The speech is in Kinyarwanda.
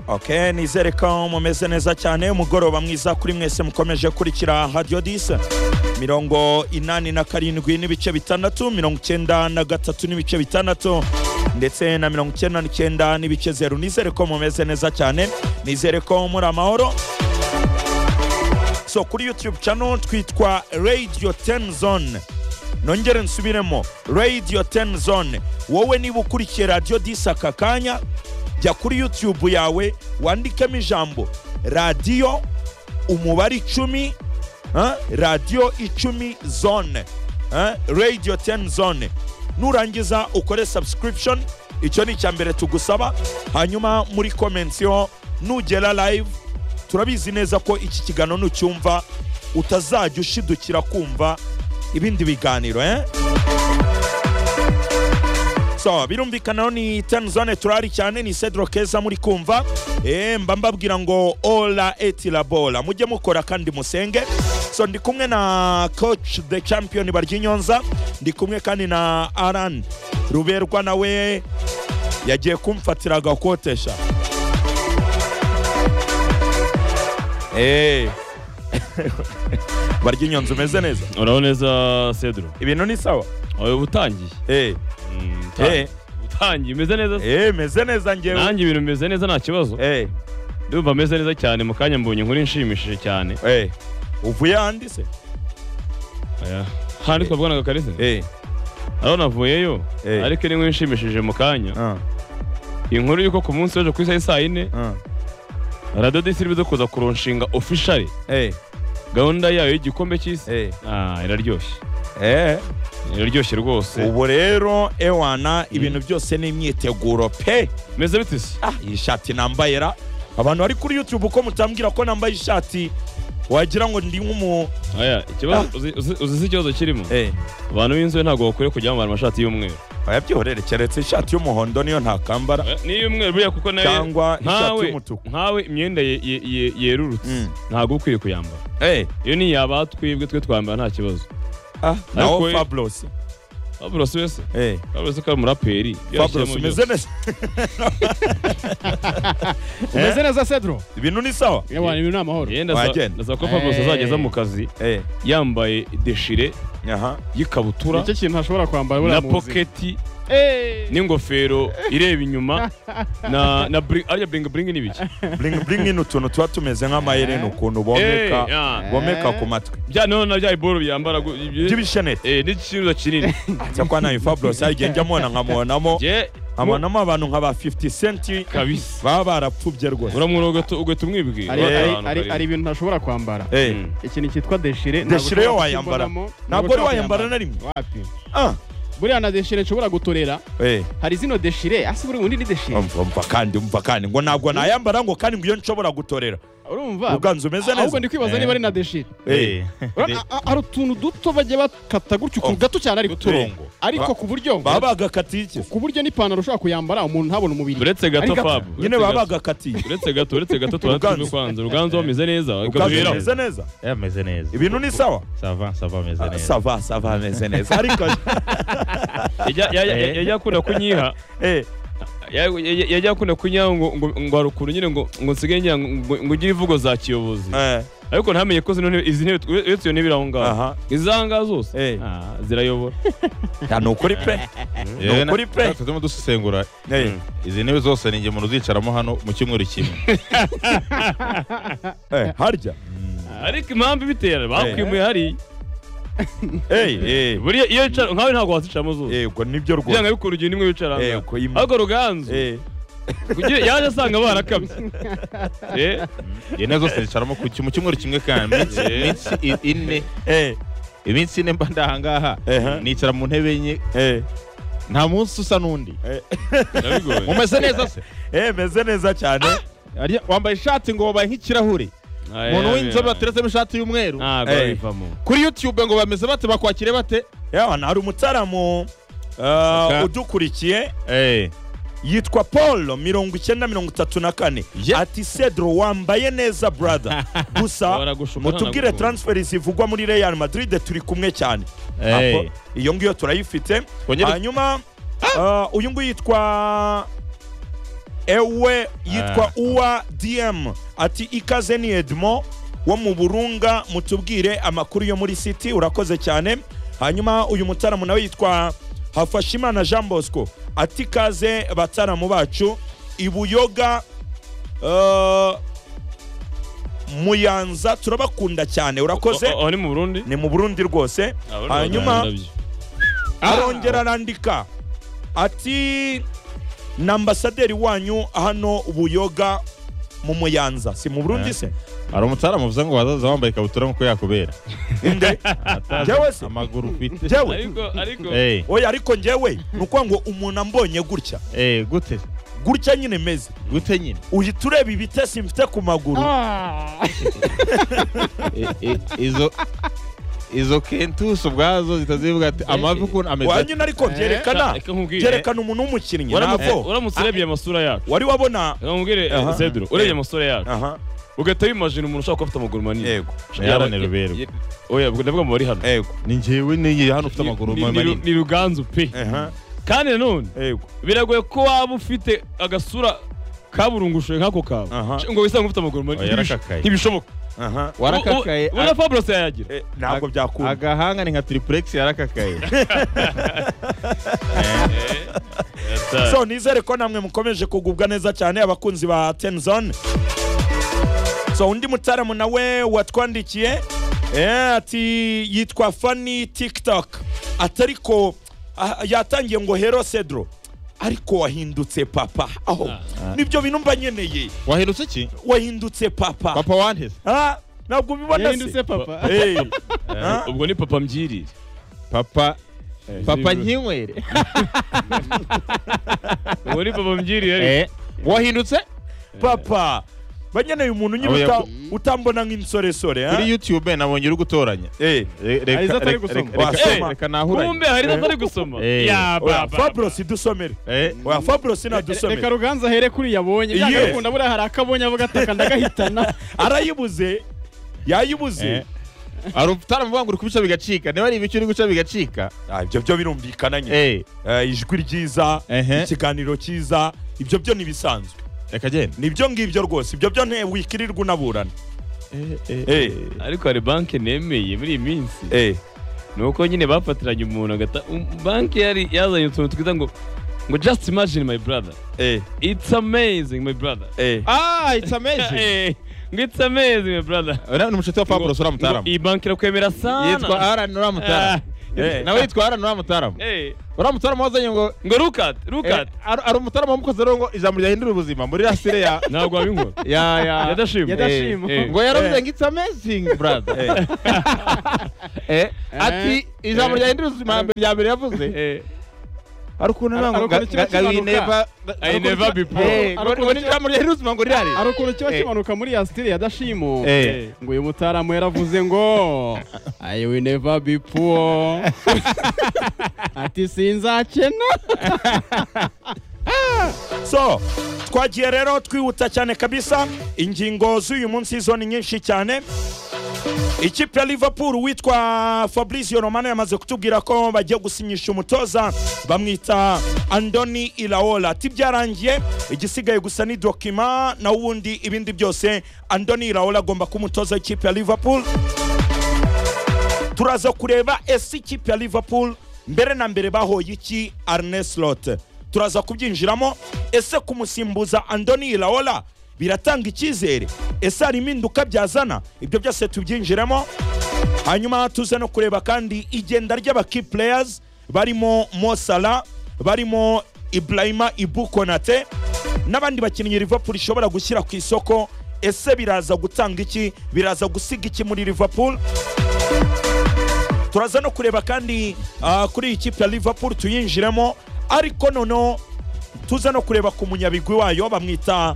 ok nizere ko mumeze neza cyane umugoroba mwiza kuri mwese mukomeje kurikira hadiyo disa mirongo inani na karindwi n'ibice bitandatu mirongo icyenda na gatatu n'ibice bitandatu ndetse na mirongo icyenda n'icyenda n'ibice zeru nizere ko mumeze neza cyane nizere ko muri amahoro so kuri youtube channel twitwa radio ten zone nongere nsubiremo radio ten zone wowe niba ukurikiye radio disi aka kanya jya kuri youtube yawe wandikemo ijambo radiyo umubare icumi ah, radiyo icumi zone ah, radio ten zone nurangiza ukore subscription icyo ni icya mbere tugusaba hanyuma muri komensiyo nugera live turabizi neza ko iki kiganiro nucyumva utazajya ushidukira kumva ibindi biganiro eh? so birumvikana ni tanzone turari cyane ni cedro keza muri kumva eh, mba mbabwira ngo ola etilabola mujye mukora kandi musenge so ndi kumwe na coach the champion baryinyonza ndi kumwe kandi na aran ruberwa nawe yagiye kumfatira agakotesha Eh. baryinyonza umeze neza uraho neza cedro ibintu ni sawa wowe uba utangiye Eh, Mm, utangiye. eh, utangiye umeze neza se? eh, meze neza ngewe nanjye ibintu bimeze neza nta kibazo Eh, ndumva meze neza cyane mu kanya mbonye inkuru inshimishije cyane eh, uvuye ahandi se Aya. handi twabwonaga karisa Eh, aho navuyeyo Eh. ariko ni inkuru inshimishije mu kanya ah, inkuru y'uko ku munsi w'ejo ku isaha y'i saa yine ah, radiyo disi iri kuza kuronshinga ofishari eh, gahunda yayo y'igikombe cy'isi eh, Ah, iraryoshye eh. iraryoshye rwose ubu rero ewana ibintu byose ni imyiteguro pe meze bite se Ah, iyi shati nambaye ra abantu bari kuri youtube uko mutambwira ko nambaye ishati wagira ngo ndi nk'umu aya ikibazo uzi- uzi uzi se ikibazo kirimo Eh, abantu b'inzobe ntabwo bakwiye kujya bambara amashati y'umweru oya keretse ishati y'umuhondo niyo ntakambara Eh, ni iy'umweru buriya kuko nayo cyangwa ishati nkawe y'umutuku nkawe imyenda ye- ye- ye- yerurutse Mm. ntabwo uba ukwiye kuyambara Eh, iyo ni iyaba twebwe twe twambara nta kibazo ah, naho Ariko- fabulous fabulosi wese Eh, fabulosi ko ari umuraperi fabulous yashyiramo umeze byose. neza umeze neza cedro ibintu ni sawa yewe ibintu ni amahoro Yenda Wagenda. za ko fabulosi Eh. azageza mu kazi Eh, yambaye deshire aha y'ikabutura nicyo kintu ntashobora kwambara buriya na mu buzima. poketi Eh. n'ingofero ireba inyuma na na bri- ariya buringi buringi ni biki bring bring in utuntu tuba tumeze nk'amaherena ukuntu Eh, bomeka ah. bomeka ku matwi bya noneho na bya iboro byambara gu- ibyo- by'ibishenete eh, n'ikiruza kinini cyakora nawe fabulous igihe njya mubona nkamubonamo je amanamo abantu nka ba 50 cent kabisa baba barapfubye rwose uramwura ugahita ugahita umwibwira Hari- Eh. hari- Ahantu hari- hari karimo. ibintu ntashobora kwambara Eh, Mm. ikintu cyitwa deshire ntabwo Deshire ushobora wayambara. kukibonamo, Ntabwo ushobora ari wayambara kuyambara. na rimwe. wapi ah, buriya na deshire nshobora gutorera eh, hari zino deshire asi buri undi ni deshire umva umva kandi umva kandi ngo ntabwo nayambara ngo kandi ngo iyo nshobora gutorera urumva uganza umeze neza ahubwo ndi kwibaza niba ari na deshire Eh, Urabona, a- a- hari utuntu duto bajya bakata gutyo ukuntu gato cyane ariko Uturongo. ariko Ba- ku buryo baba bagakatiye iki ku buryo n'ipantaro ushobora kuyambara umuntu ntabona umubiri uretse gato Ari gato. fabu nyine uretse baba gato. bagakatiye uretse gato uretse gato tuba Ruganzu. tuzwi kwanza uruganzu bameze neza uganza bakaduheraho umeze neza ameze neza ibintu ni sawa sava sava ameze Ah, neza sava sava ameze neza ariko Yajya- yajya- yajya yajya akunda kunyiha eh, ya- ya- yajya akunda kunyiha ngo ngo- ngo hari ukuntu nyine ngo ngo nsigaye nyiha ngo ngo ugire ivugo za kiyobozi eh, ariko ntamenye ko zino ntebe izi ntebe uretse iyo ntebe iri aho ngaho aha izanga zose Eh. ah, zirayobora Ya, ni ukuri pe yewe Ni ukuri pe. natwe turimo dusesengura Eh, izi ntebe zose ni umuntu uzicaramo hano mu cyumweru kimwe eh, harya ariko impamvu ibitera bakwimuye hari Eh, eh, buriya iyo wicara nkawe ntabwo wazicaramo zose yego nibyo byanga rwose bikora urugendo imwe wicara Eh, hanze ko imwe. ariko ruganzu Eh, kugira yaje asanga barakamye Eh, izi ntebe zose zicaramo ku- mu cyumweru kimwe kandi iminsi iminsi i- ine eh, iminsi ine mba ndahangaha Ehe. nicara mu ntebe enye eh, nta munsi usa n'undi birabigoye mumeze neza se eh, meze neza cyane Arya- wambaye ishati ngo wabaye nk'ikirahure umuntu w'inzobe wateretsemo ishati y'umweru ntabwo Eh. babivamo kuri youtube ngo bameze bate bakwakire bate yawa hari umutaramu uh, udukurikiye eh yitwa paul mirongo icyenda mirongo itatu na kane Ye- ati cedro wambaye neza brother gusa Baragushuka mutubwire ntanagukunda. transfer zivugwa muri real madrid turi kumwe cyane Hey. Apo, iyo ngiyo turayifite Wongere- hanyuma uh, uyu nguyu yitwa ewe yitwa uwa dm ati ikaze ni edmo wo mu burunga mutubwire amakuru yo muri city urakoze cyane hanyuma uyu mutaramu nawe yitwa hafashimana jean bosco ati ikaze bataramu bacu ibuyoga eh, muyanza turabakunda cyane urakoze aho ni mu burundi ni mu burundi rwose hanyuma arongera arandika ati ni ambasaderi wanyu hano buyoga mu muyanza si mu burundi se hari umutaramu uvuze ngo wazaza wambaye ikabutura nk'uko yakubera inde njyewe se amaguru ufite njyewe ariko ariko Eh, oya ariko njyewe ni ukuvuga ngo umuntu ambonye gutya eh, gute gutya nyine meze gute nyine uhita ureba ibitesi mfite ku maguru Eh, eh, izo izo kentusi ubwazo zitazivuga ati amavi ukuntu ameze ati. wanyine ariko byerekana reka nkubwire. byerekana umuntu w'umukinnyi Uramutse- ntabwo uramutse urebye amasura yacu wari wabona namubwire Aha. zedro urebye amasura yacu aha ugahita wimajina umuntu ushobora kuba afite amaguru manini yego Yaba ni Ruberwa. ye- oya ubwo ndavuga mu bari hano yego ni njyewe niyi hano ufite Ni- amaguru ni- ni- manini ni ruganzu pe aha kandi nanone yego biragoye ko waba ufite agasura kaburungushuye nk'ako kawe Aha. ngo wisange ufite amaguru manini Oya, yarakakaye. ntibishoboka aha warakakaye U- u- ubona fabulous yayagira Eh, ntabwo Aga- byakunda agahanga ni nka triplex yarakakaye so nizere ko namwe mukomeje kugubwa neza cyane abakunzi ba tenzone so undi mutaramu nawe watwandikiye eh, ati yitwa fani tiktok ati ariko ah, yatangiye ngo hero cedro ariko wahindutse papa aho nibyo bintu mba nkeneye wahindutse iki wahindutse papa papa wanteze Ah, ntabwo ubibona se yahindutse papa Eh, ah, ubwo ni papa mbyirire papa papa zero. nkinywere ubwo ni papa mbyirire Eh, wahindutse papa banyeneye umuntu nyine Abo uta- yaku- utambona nk'insoresore ah? kuri youtube nabonye uri gutoranya Eh. Re- Hari izo reka- atari reka- gusoma. reka- reka- Wasoma. reka nahuranye. kumbe hari atari gusoma Eh. ya Oya, papa Fabros idusomere Eh, oya Fabros reka nadusomere ruganza ahere kuri yabonye Yes. byagakunda buriya hari akabonye avuga ataka ndagahitana arayibuze yayibuze Eh. hari utaramuvuga ngo uri kubica bigacika niba ari ibiki uri guca bigacika Ah, ibyo byo birumvikana nyine eh Eh, ijwi ryiza Ehe. ikiganiro cyiza ibyo byo ntibisanzwe reka genda nibyo ngibyo rwose ibyo byo nte wikirirwa unaburana Eh, eh, Eh. ariko hari banki nemeye muri iyi minsi Eh, ni uko nyine bafatiranye umuntu agata um, banki yari yazanye utuntu twiza ngo ngo just imagine my brother eh, it's amazing my brother eh. ah it's amazing Eh, ngo it's amazing my brother uriya ni umushuti wa Pablo Ngo uramutaramu iyi banki irakwemera sana yitwa Alan Ah, uramutaramu Eh. nawe yitwa Alan uramutaramu eh, uramutaramu wazanye ngo ngo look at look eh, at ari ari umutaramu wamukoze rero ngo ijambo ryahindura ubuzima muri rasire ya ntabwo wabinkora ya ya Yadashima. Yadashima. Eh, eh. ngo yaravuze Eh. ngo it's amazing brother Eh, eh ati ijambo Eh. ryahindura ubuzima mbere- rya mbere yavuze Eh, ari ukuntu Ari- ari ntabwo ukuntu kiba kimanuka. I never before. Eh, Ari ukuntu ngo ni kiba- ijambo ryahindura ubuzima ngo rirare hari ukuntu kiba Eh. kimanuka muri ya stile ya dashimo Eh. ngo uyu mutaramu yaravuze ngo i will never be poor ati sinzakena so twagiye rero twihuta cyane kabisa ingingo z'uyu munsi zo ni nyinshi cyane ikipe ya liverpool witwa fabrizio romano yamaze kutubwira ko bagiye gusinyisha umutoza bamwita andoni ilaola ati byarangiye igisigaye gusa ni dokima naho ubundi ibindi byose andoni ilaola agomba kuba umutoza w'ikipe ya liverpool turaza kureba ese ikipe ya liverpool mbere na mbere bahoye iki arne slot turaza kubyinjiramo ese kumusimbuza andoni ilaola biratanga icyizere ese hari impinduka byazana ibyo byose tubyinjiremo hanyuma tuze no kureba kandi igenda ry'abaki players barimo mosala barimo ibrahima ibukonate n'abandi bakinnyi liverpool ishobora gushyira ku isoko ese biraza gutanga iki biraza gusiga iki muri liverpool turaza no kureba kandi ah, kuri iyi kipe ya liverpool tuyinjiremo ariko noneho tuza no kureba ku munyabigwi wayo bamwita